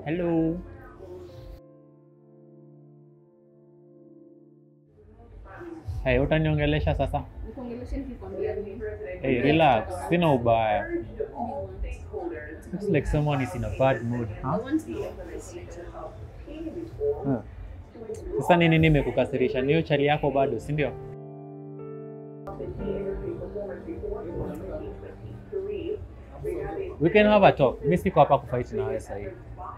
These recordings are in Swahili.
Hello. Hey, utaniongelesha sasa? Nikuongeleshe nikikwambia nini? Hey, relax. Sina ubaya. Looks like someone is in a bad mood. I Huh? want to be appreciated. Huh. Sasa nini nimekukasirisha? Niyo chali yako bado, si ndio? We can have a talk. Mi siko hapa kufight na wewe sahii.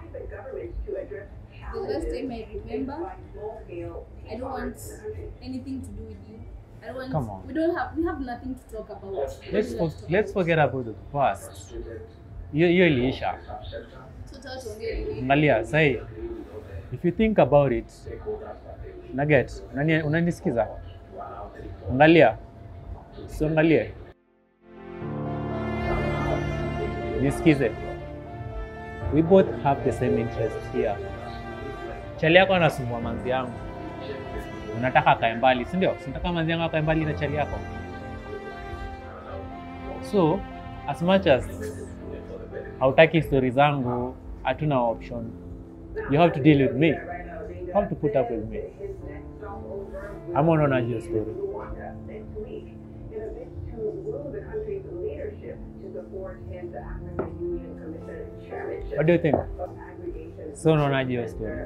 The last time I remember, I don't want anything to do with you. I don't want. Come on. We don't have. We have nothing to talk about. What Let's do we for, have to talk let's forget about the past. Hiyo hiyo iliisha. about? Tuta tuongee nini? Angalia sahii, if you think about it, naget, unani- unanisikiza? Angalia, siangalie, nisikize. We both have the same interest here. Chali yako anasumbua manzi yangu, unataka akae mbali, si ndio? Sinataka manzi yangu akae mbali na chali yako. So as much as hautaki stori zangu, hatuna option. You have to deal with me. You have to put up with me. Ama unaona hiyo story? What do you think? So unaona hiyo story?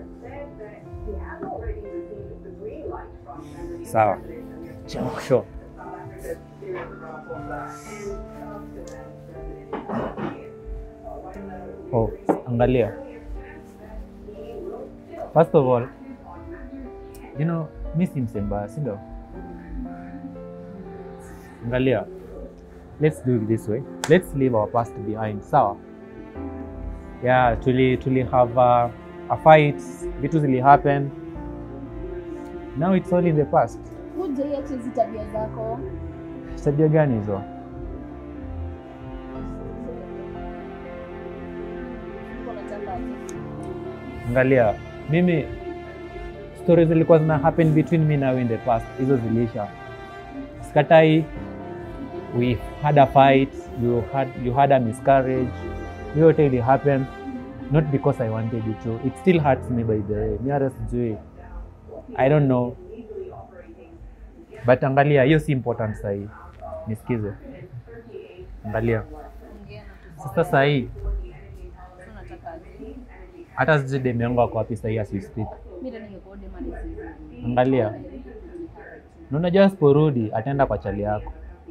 Sawa. Sure. Oh, angalia. First of all, you know, mi si mse mbaya, si ndio? Angalia. Let's do it this way. Let's leave our past behind. Sawa? Yeah, tuli tuli have a, a fight, vitu zili happen. Now it's all in the past. Hujaiacha hizi tabia zako. Tabia gani hizo? Uko unataka aje? Angalia, mimi stories zilikuwa zina happen between me na wewe in the past, hizo zilisha. Sikatai, we had a fight, you had, you had a miscarriage, hiyo yote ili happen not because I wanted it to. It still hurts me by the way. Mi hata sijui. I don't know. But angalia, hiyo si important sahii. Nisikize. Angalia. Ongea na tu. Sasa sahii Sasa unataka aje? hata sijui demu yangu ako wapi sahii as we speak. Mimi ndio ningekuwa dema nisizi. Angalia. Na unajua asiporudi ataenda kwa chali yako.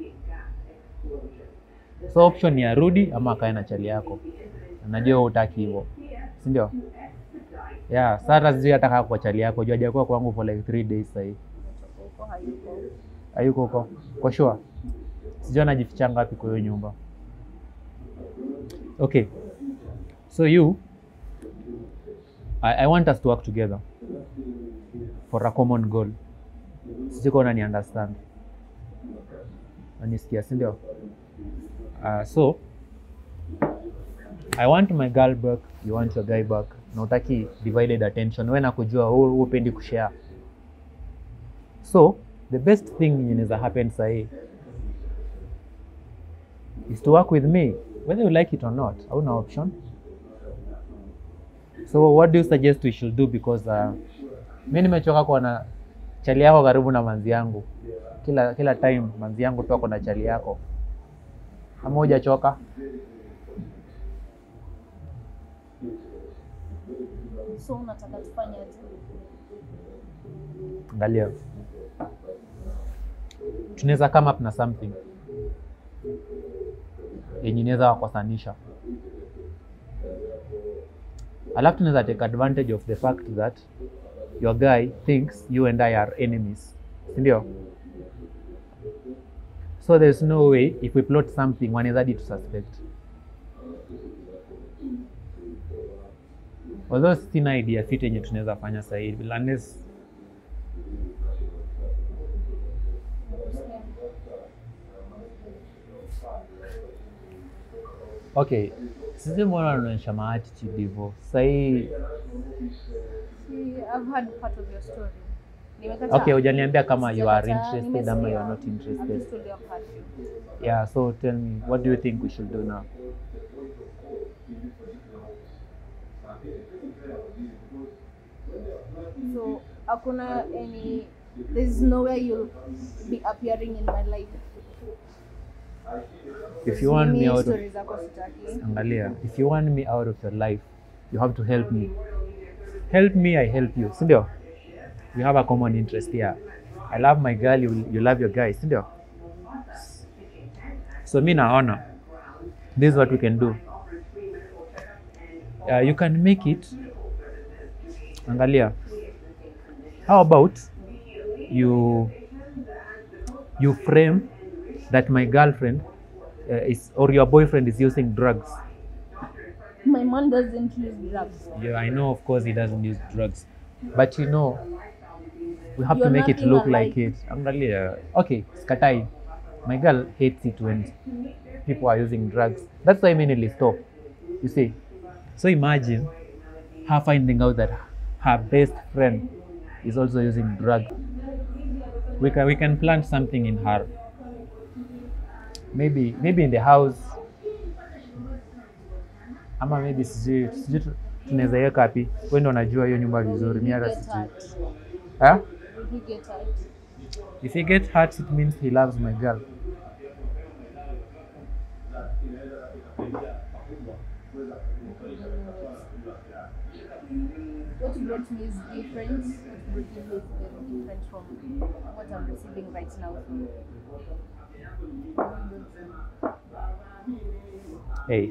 So option ni arudi ama akae na chali yako. Najua hutaki hivyo, si ndio? Yeah, sasa hata sijui hata kaa kwa chali yako, juu hajakuwa kwangu for like three days sahii. Uko hayuko. Hayuko huko kwa sure, sijui anajificha ngapi kwa hiyo nyumba. Okay, so you I, I want us to work together for a common goal. Sijui kama unani understand, unanisikia, si ndio? Uh, so I want my girl back, you want your guy back. Na utaki divided attention, wewe nakujua, wewe hupendi kushare so the best thing yenye inaweza happen sahii is to work with me whether you like it or not hauna option so what do you suggest we should do because uh, mi nimechoka kuona chali yako karibu na manzi yangu kila kila time manzi yangu tu ako na chali yako ama hujachoka So unataka tufanye aje? angalia tunaweza come up na something yenye inaweza wakosanisha alafu tunaweza take advantage of the fact that your guy thinks you and i are enemies sindio so there's no way if we plot something wanaweza hadi to suspect although sina idea fit yenye tunaweza fanya sahivi unless okay sisi mbona unaonyesha maattitude hivyo sahii See, I've heard part of your story. Nimekataa. okay hujaniambia kama you are Sijakataa, interested ama you are nimesikia. not I'm interested just told you I've heard you. yeah so tell me what do you think we should do now So hakuna any there's nowhere you'll be appearing in my life. If you want me Mimi out of stories zako sitaki. angalia if you want me out of your life you have to help me help me i help you sindio we have a common interest here i love my girl you, you love your guy sindio so mi naona this is what we can do uh, you can make it angalia how about you you frame that my girlfriend uh, is or your boyfriend is using drugs My man doesn't use drugs. Yeah, I know, of course, he doesn't use drugs, but you know, we have You're to make it nothing look like alike. it. Angalia, okay, Skatai, my girl hates it when people are using drugs. That's why I mainly stop. You see, so imagine her finding out that her best friend is also using drugs. We can we can plant something in her. Maybe maybe in the house ama maybe sijui sijui tu- tunaweza iweka wapi wewe ndo unajua hiyo nyumba vizuri mi hata Get sijui hurt. huh? Will he get hurt? if he get hurt it means he loves my girl What you brought me is different. What you brought me is very different from what I'm receiving right now. hey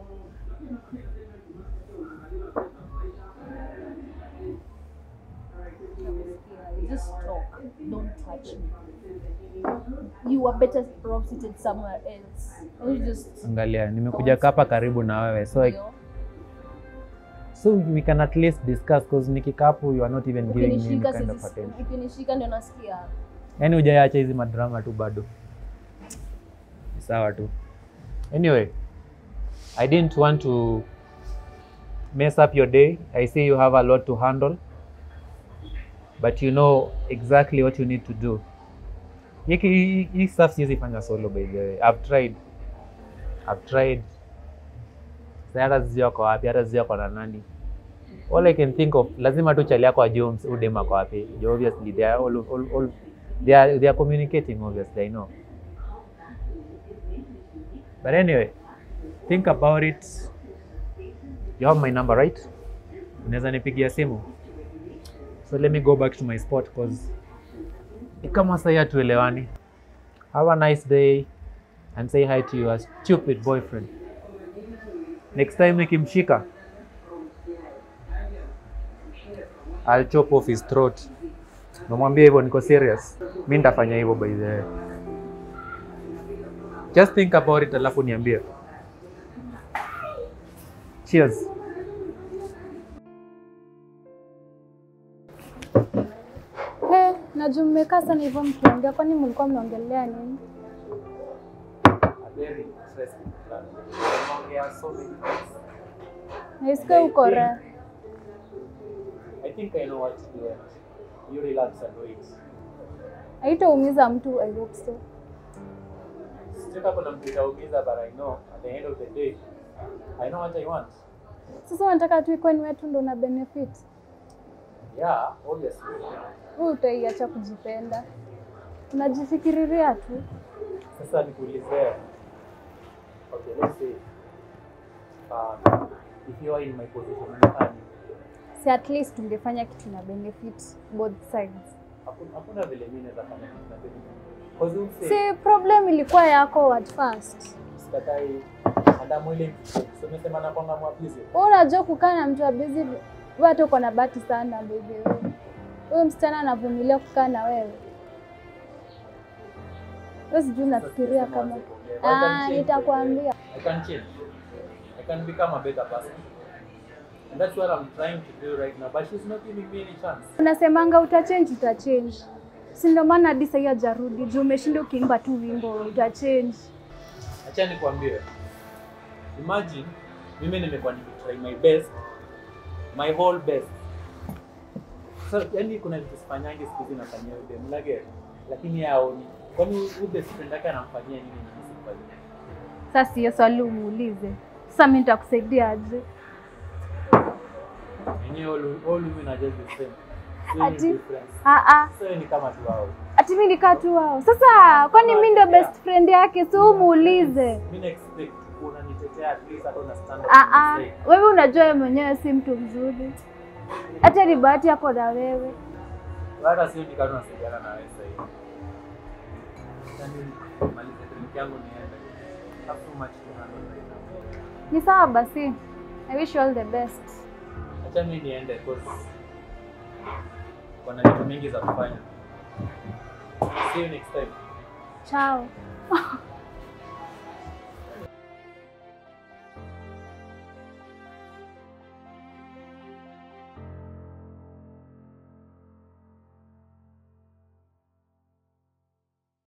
Just talk. Don't touch me. You are better off seated somewhere else. You just angalia nimekuja hapa karibu na wewe so, I, you know, so we can at least discuss because nikikaa hapo you are not even giving me any ukinishika kind of sisi- attention ukinishika ndio nasikia yani hujaacha hizi madrama tu bado Ni sawa tu anyway i didn't want to mess up your day i see you have a lot to handle but you know exactly what you need to do hiki hii- hii stuff siwezi fanya solo by the way i've tried i've tried Sasa hata sijui ako wapi hata sijui ako na nani all i can think of lazima tu chali yako ajue ms- udem ako wapi Ju obviously they are all, all, all, they are, they are communicating obviously i know but anyway think about it you have my number right unaweza nipigia simu so let me go back to my spot cause ni kama sahii hatuelewani have a nice day and say hi to your stupid boyfriend next time nikimshika I'll chop off his throat namwambia hivyo niko serious mi nitafanya hivyo by the way just think about it alafu niambie cheers He, najua mmekaa sana hivyo mkiongea, kwani mlikuwa mnaongelea nini? Naisikia uko raha. I think I know what to do. You relax and wait. Haitaumiza mtu, I hope so. Sitaka kuna mtu itaumiza, but I know at the end of the day, I know what I want. Sasa unataka tu ikuwe ni wetu ndo una benefit. Yeah, obviously. Wewe utaiacha kujipenda, unajifikiriria tu. Sasa nikuulize. Okay, let's say uh, if you are in my position, unafanya Si at least ungefanya kitu na benefit both sides. hakuna hakuna vile mimi naweza fanya kitu na benefit. Because you say Si problem ilikuwa yako at first. sikatai Adamu ile so umesema na kwanga mwabizi. Wewe unajua kukaa na mtu abizi, wewe hata uko na bahati sana baby wewe. Huyo msichana anavumilia kukaa na wewe. Wewe sijui unafikiria kama ah, nitakwambia. I can change. I can become a better person. And that's what I'm trying to do right now. But she's not giving me any chance. Unasemanga utachange, utachange. Si ndio maana hadi sahii hajarudi juu umeshinda ukiimba tu wimbo utachange. Acha nikwambie. Imagine mimi nimekuwa nikitry my best, my whole best. So, yani kuna vitu sifanyangi siku hizi nafanyia yule mlage, lakini yeye haoni. Kwani huyu best friend yake anamfanyia nini na mimi sifanyii? Sasa hiyo swali umuulize. Sasa mimi nitakusaidia aje? Yenyewe all, all women are just the same. So ni Ati? difference. Ah ah. So ni kama tu wao. Ati mimi nikaa tu wao. Sasa kwani mimi ndio best friend yake? Si umuulize. Mimi na expect unanitetea at least hata una stand up. Ah ah. to say. Wewe unajua wewe mwenyewe si mtu mzuri. Hata ni bahati yako na wewe. Hata sio ni kama tunasaidiana na wewe sasa hivi. Yaani malize trip yangu niende. Have too much to handle right now. Ni sawa basi. I wish you all the best. Acha mimi niende cause kuna vitu mingi za kufanya. See you next time. Ciao.